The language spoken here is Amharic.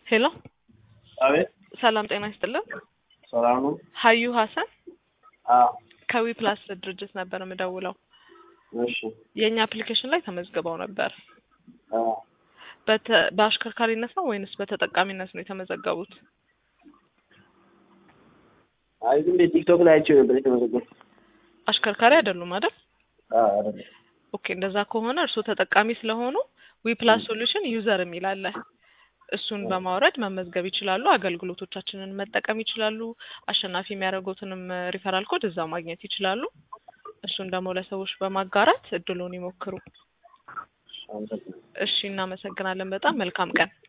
ሄሎ አቤት ሰላም ጤና ይስጥልን። ሰላም ነው? ሀዩ ሀሰን አዎ ከዊ ፕላስ ድርጅት ነበር የምደውለው። እሺ የእኛ አፕሊኬሽን ላይ ተመዝግበው ነበር። አዎ በተ- በአሽከርካሪነት ነው ወይንስ በተጠቃሚነት ነው የተመዘገቡት? አይ ዝም ብዬ ቲክቶክ ላይ አይቼው ነበር የተመዘገቡት። አሽከርካሪ አይደሉም አይደል? አዎ አይደለም። ኦኬ እንደዛ ከሆነ እርስዎ ተጠቃሚ ስለሆኑ ዊ ፕላስ ሶሉሽን ዩዘር የሚል አለ። እሱን በማውረድ መመዝገብ ይችላሉ። አገልግሎቶቻችንን መጠቀም ይችላሉ። አሸናፊ የሚያደርጉትንም ሪፈራል ኮድ እዛው ማግኘት ይችላሉ። እሱን ደግሞ ለሰዎች በማጋራት እድሉን ይሞክሩ። አመሰግናለሁ። እሺ፣ እናመሰግናለን። በጣም መልካም ቀን።